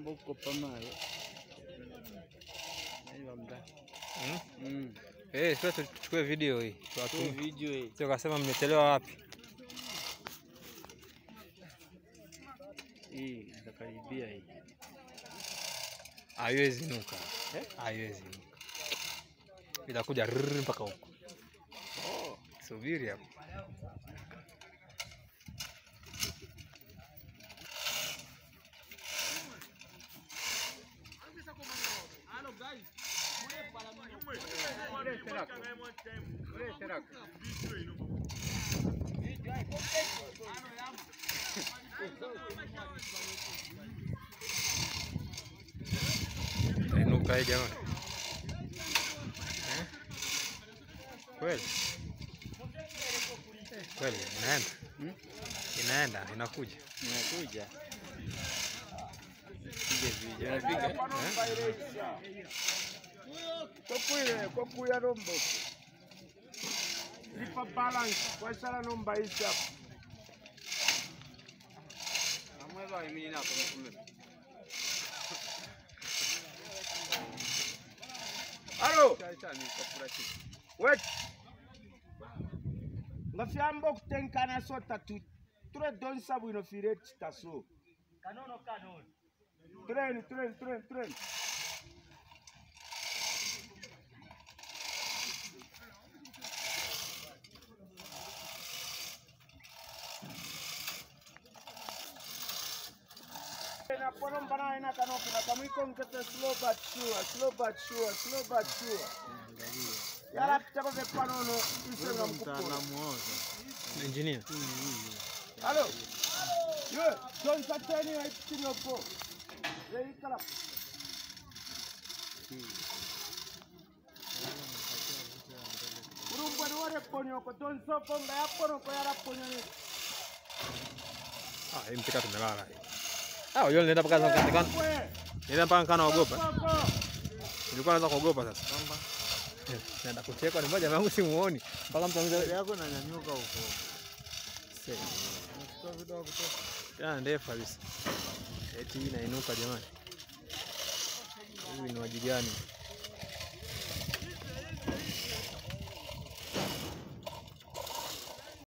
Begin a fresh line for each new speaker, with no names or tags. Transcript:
Mbuko pamayo. Aiwa mda.
Mm?
Mm.
Eh, sasa tuchukue video hii.
Tu
Tuwatumie.
video hii.
Sio kasema mmechelewa wapi?
Hii itakaribia hii.
Haiwezi nuka.
Eh?
Haiwezi nuka. Itakuja rrrr mpaka huko.
Oh.
Subiri hapo. Itainuka hii jamani. Eh? Kweli? Eh, Kweli inaenda.
Hmm?
Inaenda, inakuja.
Inakuja. Pige video. Unapiga?
Kokuye kokuya rombo lipa balance kwesala nombaisa
Amweba imini nako mkume.
alo
Chacha ni kapura chi.
wet nga fyamba okutenkana so tatu ture donsa bwino fire kitaso tren tren tren tren na pono mbana ina kanoki na kamwiko nkete slow but sure slow but sure slow but sure yala pitako vye panono isenga mkupola
Engineer.
Alo. Yo, don satani wa kitino po. Yei kala. Urumba ni wale ponyo ko don so ko nga yapono ko yara ponyo ni.
Ah, hii mpika tumelala hii. Ah, unajua nilienda mpaka sasa katika
Kwe.
nilienda mpaka kana ogopa.
Koko.
Nilikuwa naanza kuogopa sasa. Eh, Naenda kuchekwa ni moja wangu simuoni. Mpaka mtu anza
yako nanyanyuka huko.
ya ndefu kabisa. Eti hii inainuka jamani. Hivi ni waji gani?